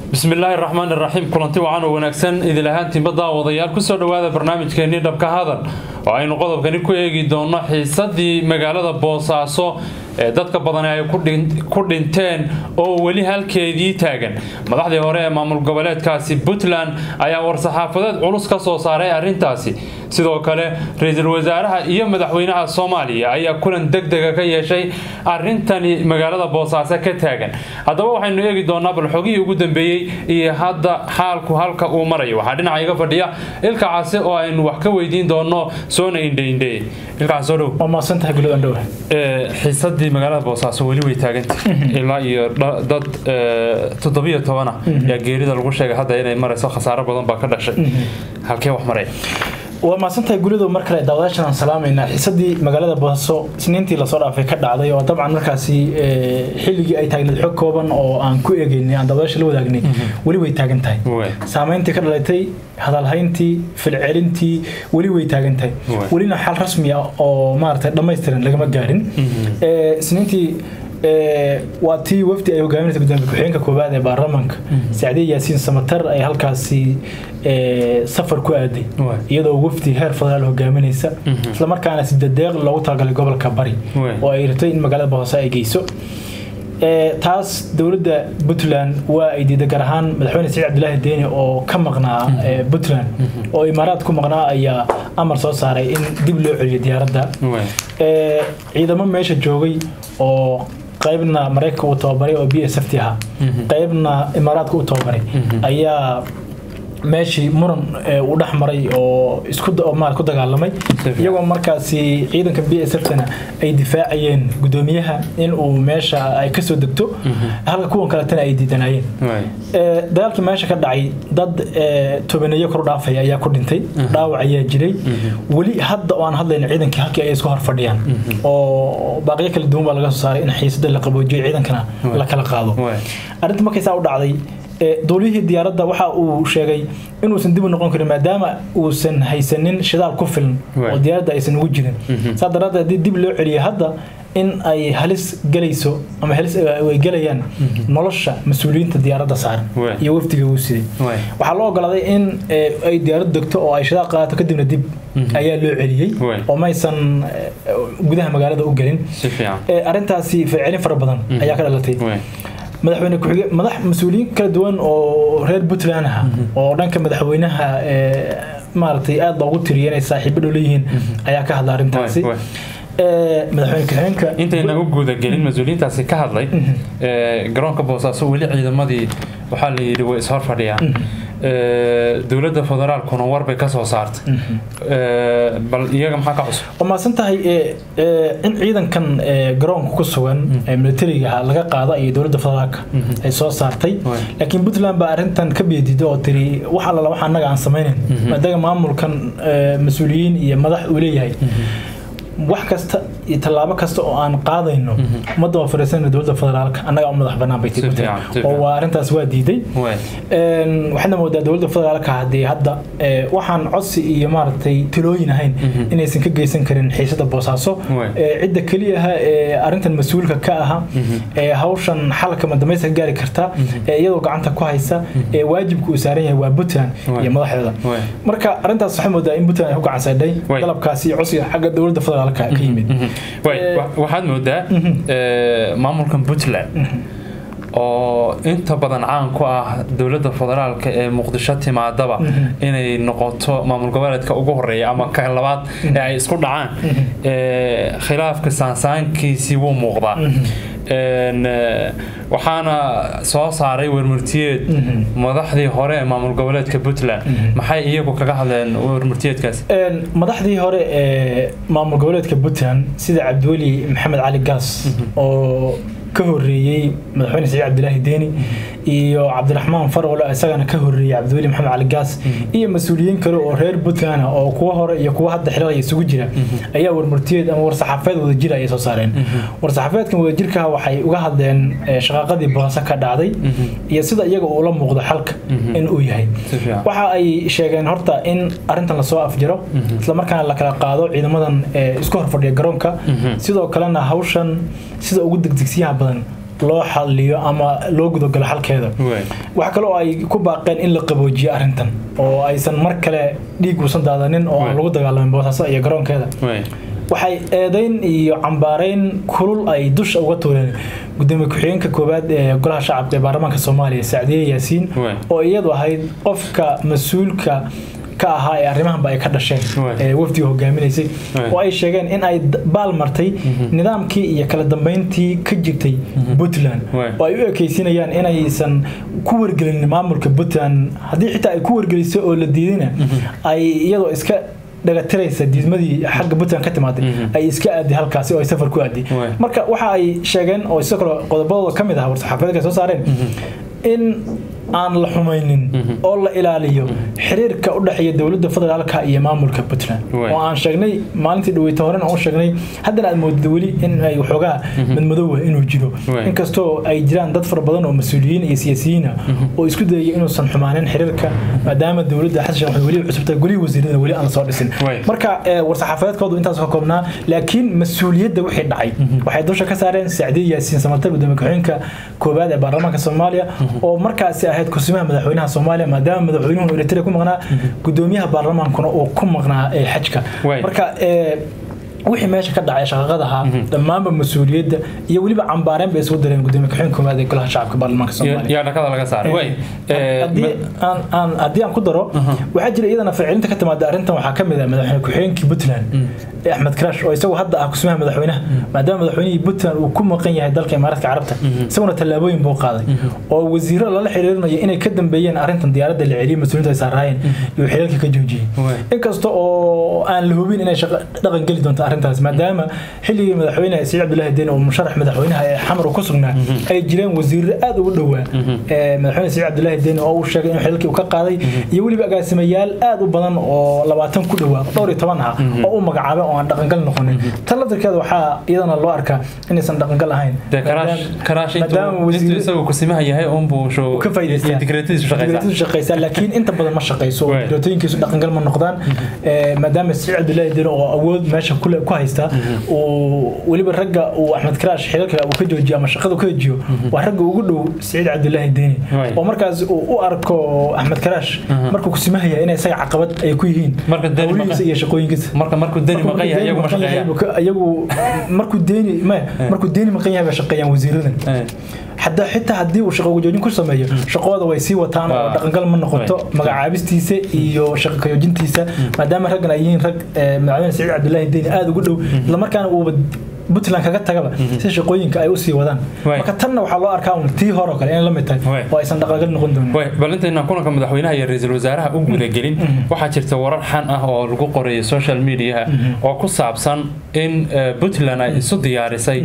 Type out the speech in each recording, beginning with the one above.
bismillaahi raxmaan iraxiim kulanti wacan oo wanaagsan idil ahaantiinba daawadayaal kusoo dhowaada barnaamijkeenii dhabka hadal oo aynu qodobkani ku eegi doono xiisadii magaalada boosaaso ee dadka badani ay ku dhinteen oo weli halkeedii taagan madaxdii hore ee maamul goboleedkaasi puntland ayaa war-saxaafadeed culus ka soo saaray arrintaasi sidoo kale ra-iisul wasaaraha iyo madaxweynaha soomaaliya ayaa kulan deg dega ka yeeshay arintani magaalada boosaaso ka taagan haddaba waxaynu eegi doonaa bal xogihii ugu dambeeyey iyo hadda xaalku halka uu marayo waxaa dhinaca iga fadhiya ilka case oo aynu wax ka weydiin doono soona indheindheye xiisadii magaalada boosaaso weli way taagantah ilaa iyo dad toddobiyo tobana yaa geerida lagu sheegay hadda inay marayso khasaaro badan baa ka dhashay halkee wax maraya waa mahadsantahay gulido mar kale daawadaashan aan salaamaynaa xiisadii magaalada boosaaso isniintii lasoo dhaafay ka dhacday oo dabcan markaasi xilligii ay taagneed xog kooban oo aan ku eegeynay aan daawadaasha la wadaagnay weli way taagan tahay saameyntii ka dhalatay hadalhayntii filcelintii weli way taagan tahay welina xal rasmi ah oo maaragtay dhammaystiran lagama gaarin isniintii waa tii wafdi ay hogaaminaysa gudoomiye ku-xigeenka koowaad ee baarlamaanka sacdiye yaasiin samatar ay halkaasi safar ku aaday iyadoo wafdi heer federaal hogaaminaysa islamarkaana sidadeeq loogu talagalay gobolka bari oo ay rabtay in magaalada boosaaso ay geyso taas dowladda puntland waa ay diiday gaar ahaan madaxweyne saciid cabdilaahi deeni oo ka maqnaa puntland oo imaaraad ku maqnaa ayaa amar soo saaray in dib loo celiyo diyaaradda ciidamo meesha joogay oo qaybna maraykanka uu tababaray oo b s f t ahaa qaybna imaaraadka u tababaray ayaa meeshii muran uu dhex maray oo isku ku dagaalamay iyagoo markaasi ciidanka b s f-tana ay difaacayeen gudoomiyaha in uu meesha ay kasoo degto halka kuwan kaletana ay diidanayeen dagaalkii meesha ka dhacay dad tobaneeyo kor dhaafaya ayaa ku dhintay dhaawac ayaa jiray weli hadda oo aan hadlayna ciidankii halkii ay isku hor fadhiyaan oo baaqyo kala duwan baa laga soo saaray in xiisada la qaboojiyo ciidankana la kala qaado arrinta markaysaa u dhacday duuliyihii diyaaradda waxa uu sheegay inuusan dib u noqon karin maadaama uusan haysanin shidaal ku filan oo diyaaradda aysan ugu jirin saa daraaddeed haddii dib loo celiyo hadda in ay halis galayso ama halis ay galayaan nolosha mas-uuliyiinta diyaaradda saaran iyo wafdiga uu siday waxaa loo ogolaaday in ay diyaarad degto oo ay shidaal qaadato kadibna dib ayaa loo celiyey oo maysan gudaha magaalada u gelin arrintaasi fircelin fara badan ayaa ka dhalatay madaxweyne ku-xige madax mas-uuliyiin kala duwan oo reer puntland ah oo dhanka madaxweynaha maaragtay aada loogu tiriyay inay saaxiibo dhow leeyihiin ayaa ka hadla arrintaasi madaxweyne ku-xigeenka intayna u guudagelin mas-uuliyiintaasi ka hadlay garoonka boosaaso weli ciidamadii waxaa la yidhi way ishor fadhiyaan dowladda federaalkuna war bay ka soo saartay bal iyaga maxaa ka cusub waa maasan tahay in ciidankan garoonka ku sugan militariga laga qaada iyo dowladda federaalka ay soo saartay laakiin puntland baa arrintan ka beediday oo tiri wax allala wax annaga aan samaynayn maadaama maamulkan mas-uuliyiin iyo madax uu leeyahay wax kasta iyo tallaabo kasta oo aan qaadayno ummadda waa fariisanayna dowladda federaalka annaga u madax bannaan bay tii oo waa arrintaas waa diiday waxaadna moodaa dowladda federaalka haddii hadda waxaan codsi iyo maaragtay talooyin ahayn inaysan ka geysan karin xiisada boosaaso cidda keliyaha ee arrintan mas-uulka ka aha ee hawshan xalka madamaysa ka gaari karta ee iyadoo gacanta ku haysa ee waajibka uu saaran yahay waa puntland iyo madaxdeeda marka arrintaas waxay moodaa in puntland ay ku gacansaydhay dalabkaasi iyo codsiga xagga dowladda federaalka waxaad moodaa maamulkan puntland oo inta badan caan ku ah dowladda federaalka ee muqdisho timaadaba inay noqoto maamul goboleedka ugu horeeya ama ka labaad ee ay isku dhacaan khilaafka saansaankiisii wuu muuqdaa waxaana soo saaray warmurtiyeed madaxdii hore ee maamul goboleedka puntland maxay iyagu kaga hadleen warmurtiyeedkaas madaxdii hore ee maamul goboleedka puntland sida cabdiweli maxamed cali gaas oo ka horeeyey madaxweyne saciid cabdilaahi deeni iyo cabdiraxmaan farwalo isagana ka horeeyey cabdiweli maxamed cali gaas iyo mas-uuliyiin kale oo reer puntland ah oo kuwa hore iyo kuwa hadda xilal isugu jira ayaa warmurtiyeed ama warsaxaafeed wadajir ayay soo saareen warsaxaafeedkan wadajirka waxay uga hadleen shaqaaqadii boosa ka dhacday iyo sida iyaga uu la muuqdo xalka in uu yahay waxa ay sheegeen horta in arintan lasoo afjiro islamarkaana la kala qaado ciidamadan isku horfadhiya garoonka sidoo kalena hawshan sida ugu degdegsiyaha badan loo xaliyo ama loo gudogalo xalkeeda waxaa kale oo ay ku baaqeen in la qaboojiyo arrintan oo aysan mar kale dhiig uusan daadanin oo aan lagu dagaalamin boosaaso iyo garoonkeeda waxay eedeyn iyo cambaarayn kulul ay dusha uga tuureen gudoomiye ku-xigeenka koowaad ee golaha shacabka ee baarlamaanka soomaaliya sacdiye yaasiin oo iyadu ahayd qofka mas-uulka ka ahaa ee arrimahanba ay ka dhasheen ee wafdiga hogaaminaysay oo ay sheegeen in ay baal martay nidaamkii iyo kala dambeyntii ka jirtay puntland oo ay u ekeysinayaan inaysan ku wargelin maamulka puntland haddii xitaa ay ku wargelisay oo la diidayna ay iyadoo iska dhagatiraysa diidmadii xagga puntland ka timaaday ay iska aadi halkaasi oo ay safar ku aadi marka waxa ay sheegeen oo isoo kale qodobadooda ka mid ah warsaxaafadeedka soo saareen in aan la xumaynin oo la ilaaliyo xiriirka u dhexeeya dowladda federaalka iyo maamulka puntland oo aan sheegnay maalintii dhaweyta horen aan u sheegnay haddana aad moodid weli in ay waxoogaa madmadoowa inuu jiro inkastoo ay jiraan dad fara badan oo mas-uuliyiin iyo siyaasiyiina oo isku dayaya inuusan xumaanin xiriirka maadaama dowladda xasan sheekh weli cusubta golihii wasiirada weli aan la soo dhisin marka war-saxaafadeedkoodu intaas ka koobnaa laakiin mas-uuliyadda wixii dhacay waxay dusha ka saareen sacdiye yaasiin samatar gudoomiye ku-xigeenka koowaad ee baarlamaanka soomaaliya oo markaasi ahayd kusimaha madaxweynaha soomaaliya maadaama madaxweynuhu eritrea ku maqnaa gudoomiyaha baarlamaankuna uu ku maqnaa xajka marka wixii meesha ka dhacay shaqaqadaha dhammaanba mas-uuliyadda iyo weliba cambaareen bay isugu dareen gudoomiye ku-xigeen koowaad ee golaha shacabka baarlamaanka soomaaliya dhakada laga saaray haddii aan ku daro waxaa jira iyadana ficlinta ka timaada arrintan waxaa ka mid ah madaxweyne ku-xigeenkii puntland axmed karash oo isagu hadda ah kusimaha madaxweynaha maadaama madaxweynihii puntland uu ku maqan yahay dalka imaaraadka carabta isaguna tallaabooyin buu qaaday oo wasiiro lala xiriirinayo inay ka dambeeyeen arrintan diyaaradda la celiyay mas-uuliinta ay saaraayeen iyo xiriirka ka joojiyey inkasta oo aan la hubin inay dhaqan geli doonto arrintaas maadaama xilligii madaxweyne saciid cabdullaahi deen oo musharax madaxweynaha ee xamar ku sugnaa ay jireen wasiiro aad ugu dhowaa madaxweyne saciid cabdullaahi deen oo uu sheegay in xiriirkii uu ka qaaday iyo weliba agaasimayaal aad u badan oo labaatan ku dhowaa dhowr iyo toban ah oo u magacaabay oo aan dhaqangal noqonin tan laftirkeeda waxaa iyadana loo arkaa inaysan dhaqangal ahayn isagoo kusimaha yahay unbuu ka faa'iidaysaa laakiin inta badan ma shaqayso oo digreetooyinkiisu dhaqangal ma noqdaan maadaama saciid cabdullaahi deen oo awood meesha kule ku haysta uu weliba ragga uu axmed karaash xiriirka uu ka joojiyo ama shaqada ka joojiyo waa ragga ugu dhow saciid cabdullaahi deeni oo markaas uu u arko axmed karaash markuu kusimahaya in isaga caqabad ay ku yihiin hawlihiisa iyo shaqooyinkiisa marka markuu deni maqan yahay iyagu ma shaqeeyaan iyagu markuu deeni ma markuu deeni maqan yahay bay shaqeeyaan wasiiradan حتى حتى هدي وشقة وجوجين كل سمية شقة هذا ويسي وطان دقنقل من نقطة مقعابستيسة إيو شقة كيوجنتيسة ما دام رجنا يين رج معلم سعيد عبد الله الدين هذا قلوا لما كان puntland kaga tagaba si shaqooyinka ay u sii wadaan marka tanna waxaa loo arkaa un tii hore oo kale in la mid tahay oo aysan dhaqangal noqon doonin bal intaynaan kulanka madaxweynaha iyo ra-iisul wasaaraha u gudagelin waxaa jirta warar xan ah oo lagu qoreeyay social mediaha oo ku saabsan in puntland ay isu diyaarisay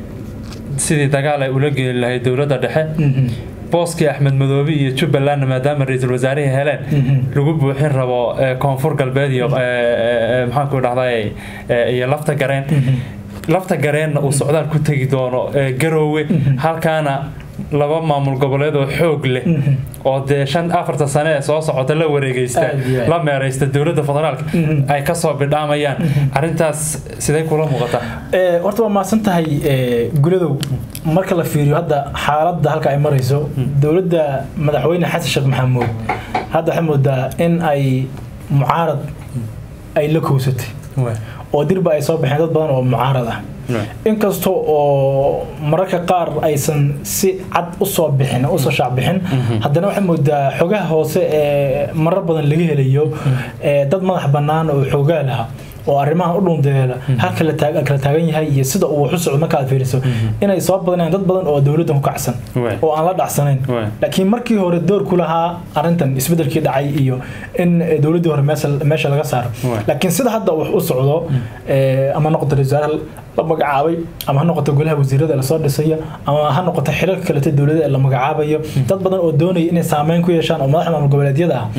sidii dagaal ay ula geli lahayd dowladda dhexe booskii axmed madoobe iyo jubbalandna maadaama ra-iisul wasaarihii heleen lagu buuxin rabo koonfur galbeed iyo maxaanku dhahday iyo lafta gareen lafta gareenna uu socdaal ku tegi doono garoowe halkaana laba maamul goboleed oo xoog leh oo dee shan afarta sane ee soo socota la wareegeysta la meereysta dowladda federaalka ay kasoo bidhaamayaan arrintaas sidee kula muuqataa horta waa mahadsan tahay guladow marka la fiiriyo hadda xaaladda halka ay marayso dowladda madaxweyne xasan sheekh maxamuud hadda waxay moodaa in ay mucaarad ay la kowsatay oo dirba ay soo baxeen dad badan oo mucaarad ah inkasta oo mararka qaar aysan si cad usoo bixin usoo shaacbixin haddana waxay moodaa xogaha hoose ee marar badan laga helayo dad madax bannaan oo xoogaa laha oo arrimahan u dhundeela halka la kala taagan yahay iyo sida uu wax u socdo markaad fiiriso inay soo badanayaan dad badan oo dowladdan ku kacsan oo aan la dhacsanayn laakiin markii hore door ku lahaa arrintan isbedelkii dhacay iyo in dowladdii hore meesha laga saaro laakiin sida hadda wax u socdo ama noqoto wasaare la magacaabay ama ha noqoto golaha wasiirada lasoo dhisaya ama ha noqoto xiriirka kalete dowladda ee la magacaabayo dad badan oo doonaya inay saameyn ku yeeshaan oo madaxda maamul goboleedyada ah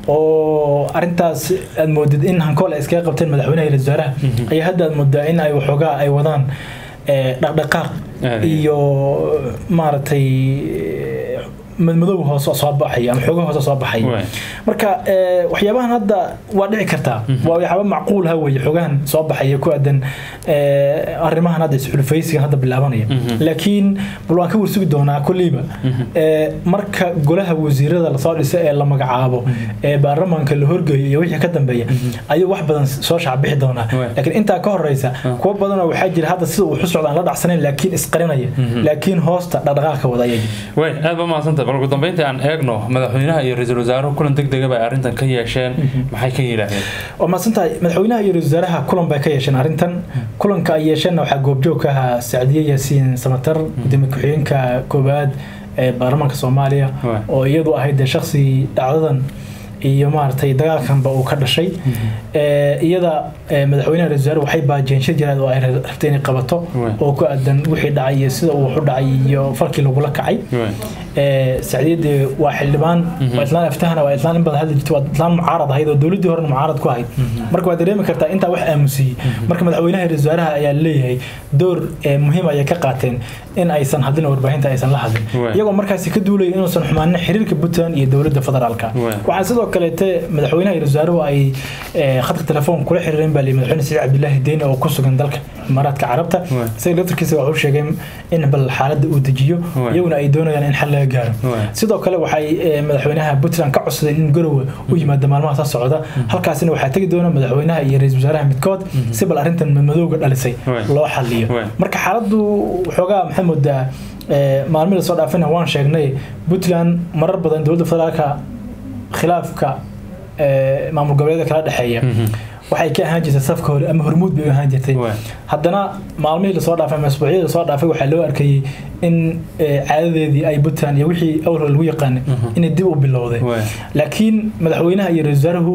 oo arrintaas aad moodid in hankool ay iskaga qabteen madaxweynaha iyo wasaaraha ayaa hadda aad moodaa in ay waxoogaa ay wadaan dhaqdhaqaaq iyo maaragtay madmadow hoose soo baxaya ama xoogo hoose soo baxaya marka waxyaabahan hadda waa dhici kartaa waa waxyaaba macquul ha weeye xoogahan soo baxaya ku aadan arrimahan hadda isxulfaysigan hadda bilaabanaya laakiin bal waan ka warsugi doonaa kolleyba marka golaha wasiirada lasoo dhiso ee la magacaabo ee baarlamaanka la horgeeyo iyo wixii ka dambeeya ayuu wax badan soo shacbixi doonaa laakiin intaa ka horeysa kuwa badanoo waxaa jira hadda sida uu xusocda aan la dhacsanayn laakiin isqarinaya laakiin hoosta dhaqdhaqaaqa wada ayay way aad ba mahadsantah bal ugu dambeyntii aan eegno madaxweynaha iyo ra-iisul wasaaruhu kulan deg dega bay arrintan ka yeesheen maxay ka yidhaahdeen waa mahadsantahay madaxweynaha iyo ra-isul wasaaraha kulan bay ka yeesheen arrintan kulanka ay yeesheenna waxaa goobjoog ka ahaa sacdiye yaasiin samatar gudoomiye ku-xigeenka koowaad ee baarlamaanka soomaaliya oo iyadu ahayd dee shaksi dhacdadan iyo maaragtay dagaalkanba uu ka dhashay iyada madaxweynaha ra-isul wasaare waxay baajeen shir jiraad oo ay rabtay inay qabato oo ku aadan wixii dhacay iyo sida uu waxu dhacay iyo farkii lagula kacay sacdiyadii waa xildhibaan waa islaan aftahana waa islaan in badan hadli jirta waa islaan mucaarad ahayd oo dowladdii horena mucaarad ku ahayd marka waa dareemi kartaa intaa wax aamusiyey marka madaxweynaha ra-isul wasaaraha ayaa leeyahay door muhiim ayay ka qaateen in aysan hadlin warbaahinta aysan la hadlin iyagoo markaasi ka duulaya inuusan xumaanin xiriirka puntland iyo dowladda federaalka waxaa sidoo kaleete madaxweynaha iyo wasaaruhu ay khadka telefoon kula xiriireen baa madaxweyne saciid cabdilaahi deeni oo ku sugan dalka imaaraadka carabta isaga laftarkiisa wuxuu sheegay in bal xaaladda uu dejiyo iyaguna ay doonayaan in xal laga gaaro sidoo kale waxay madaxweynaha puntland ka codsadeen in garowe u yimaado maalmaha soo socda halkaasina waxaa tegi doona madaxweynaha iyo ra-iisul wasaaraha midkood si bal arrintan madmadowga dhalisay loo xaliyo marka xaaladdu waxoogaa maxay moodaa maalmihii lasoo dhaafina waan sheegnay puntland marar badan dowladda federaalka khilaafka maamul goboleeda kala dhexeeya waxay ka ahaan jirtay safka hore ama hormuud bay u ahaan jirtay haddana maalmihii lasoo dhaafay ama asbuucyadii lasoo dhaafay waxaa loo arkayay in caadadeedii ay puntland iyo wixii awr lagu yaqaanay inay dib u bilowday laakiin madaxweynaha iyo ra-isul wasaaruhu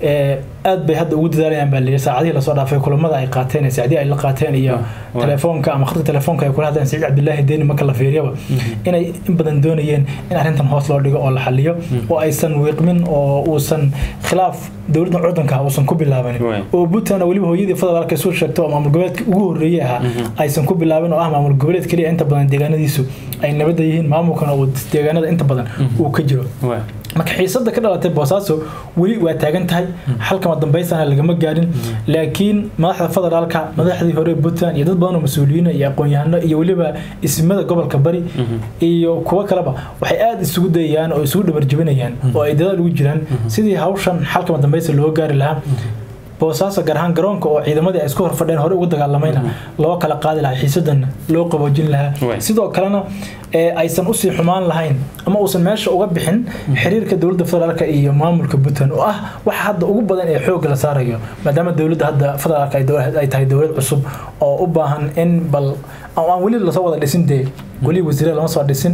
aad bay hadda ugu dadaalayaan baa layidhi saacadihii lasoo dhaafay kulamada ay qaateen ee sacdii ay la qaateen iyo telefoonka ama khadka telefoonka ay kula hadleen saciid cabdilaahi deeni marka la fiiriyaba inay in badan doonayeen in arrintan hoos loo dhigo oo la xaliyo oo aysan wiiqmin oo uusan khilaaf dowladda cudanka uusan ku bilaabanin oo puntland weliba hooyadii federaalka isu sheegto oo maamul goboleedka ugu horreeyey ahaa aysan ku bilaabin oo ah maamul goboleed keliya inta badan deegaanadiisu ay nabadda yihiin maamulkana uu deegaanada inta badan uu ka jiro marka xiisada ka dhalatay boosaaso weli waa taagan tahay xalkama dambaysana lagama gaarin laakiin madaxda federaalka madaxdii hore puntland iyo dad badan oo mas-uuliyiin iyo aqoon-yahano iyo weliba ismada gobolka bari iyo kuwo kaleba waxay aada isugu dayayaan oo isugu dhabarjabinayaan oo ay dadaal ugu jiraan sidii hawshan xalkama dambaysa loo gaari lahaa boosaaso gaar ahaan garoonka oo ciidamadii ay isku horfadheen hore ugu dagaalamayna loo kala qaadi lahaa xiisadan loo qaboojin lahaa sidoo kalena aysan usii xumaan lahayn ama uusan meesha uga bixin xiriirka dowladda federaalk iyo maamulka puntland oo ah waxa hadda ugu badan ee xoogga la saarayo maadaama dowladda hadda federaalk ay tahay dowlad cusub oo u baahan in bal aan weli lasoo wada dhisin dee weli wasiire lama soo dhisin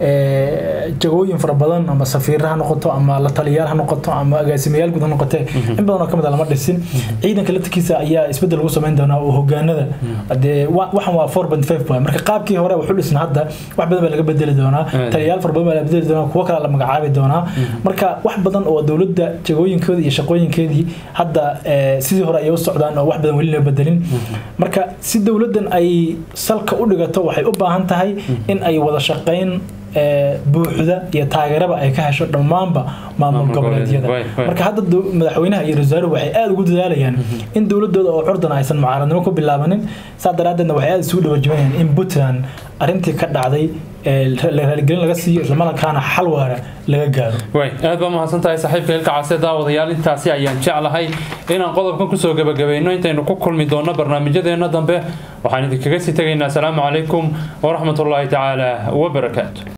jagooyin fara badan ama safiira ha noqoto ama la taliyaal ha noqoto ama agaasimayaal guud ha noqote in badan oo kamid a lama dhisin ciidanka laftirkiisa ayaa isbedel lagu samayn doonaa oo hogaanada dee waxan waa four point five waay marka qaabkii hore wuxu dhisna hadda wax badan baa laga bedeli doonaa taliyaal fara badan baa la bedeli doonaa kuwo kale la magacaabi doonaa marka wax badan oo dowladda jagooyinkoodii iyo shaqooyinkeedii hadda sidii hore ayay u socdaan oo wax badan weli loo bedelin marka si dowladdan ay salka u dhigato waxay u baahan tahay in ay wada shaqayn buuxda iyo taageeraba ay ka hesho dhammaanba maamul goboleedyada marka hadda madaxweynaha iyo rasaaruhu waxay aada ugu dadaalayaan in dowladooda oo curdana aysan mucaaradnimo ku bilaabanin saa daraaddeedna waxay aada isugu dhawajibanayaan in puntland arrintii ka dhacday raaligelin laga siiyo islamarkaana xal waara laga gaaro way aad baa mahadsan tahay saaxiibka hilka case daawadayaal intaasi ayaan jeclahay inaan qodobkan kusoo gebagabayno intaynu ku kulmi doonno barnaamijyadeena dambe waxaan idinkaga sii tegaynaa asalaamu calaykum waraxmatullaahi tacaala wabarakaatu